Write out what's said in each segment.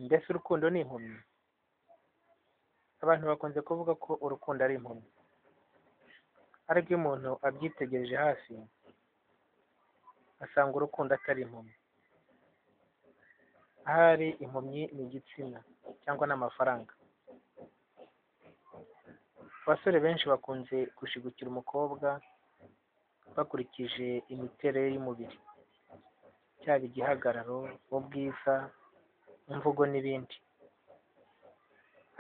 mbese urukundo ni impumyi abantu bakunze kuvuga ko urukundo ari impumyi ariko iyo umuntu abyitegereje hafi asanga urukundo atari impumyi ahari impumyi ni igitsina cyangwa n'amafaranga abasore benshi bakunze gushigukira umukobwa bakurikije imiterere y'umubiri cyaba igihagararo, ubwiza, imvugo n'ibindi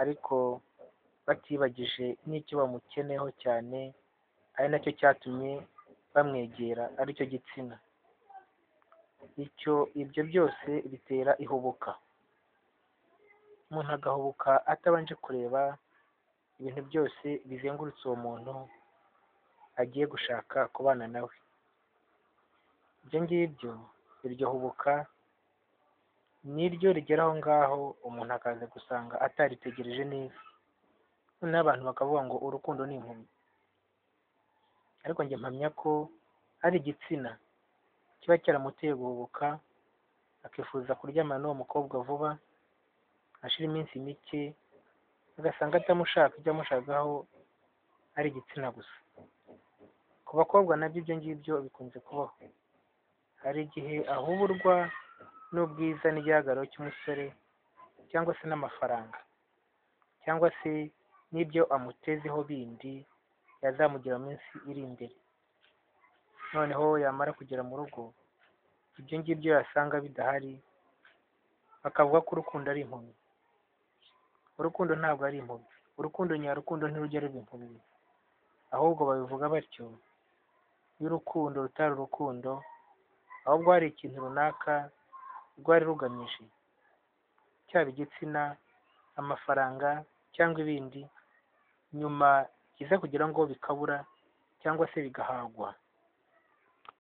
ariko batibagije n'icyo bamukeneyeho cyane ari nacyo cyatumye bamwegera aricyo gitsina icyo ibyo byose bitera ihubuka umuntu agahubuka atabanje kureba ibintu byose bizengurutse uwo muntu agiye gushaka kubana nawe ibyo ngibyo iryo hubuka niryo rigera aho ngaho umuntu akaza gusanga ataritegereje neza noneho abantu bakavuga ngo urukundo ni impumyi ariko njye mpamya ko ari igitsina kiba cyaramuteye guhubuka akifuza kuryamana n'uwo mukobwa vuba ashira iminsi mike agasanga atamushaka ibyo amushakaho ari igitsina gusa ku bakobwa nabyo ibyo ngibyo bikunze kubaho hari igihe ahuburwa n'ubwiza n'igihagararo cy'umusore cyangwa se n'amafaranga cyangwa se n'ibyo amutezeho bindi yazamugira mu minsi iri imbere noneho yamara kugera mu rugo ibyo ngibyo yasanga bidahari bakavuga ko urukundo ari impumyi urukundo ntabwo ari impumyi urukundo nyarukundo ntirujya ruba impumyi ahubwo babivuga batyo iyo urukundo rutari urukundo ahubwo hari ikintu runaka rwari rugamije cyaba igitsina amafaranga cyangwa ibindi nyuma biza kugira ngo bikabura cyangwa se bigahagwa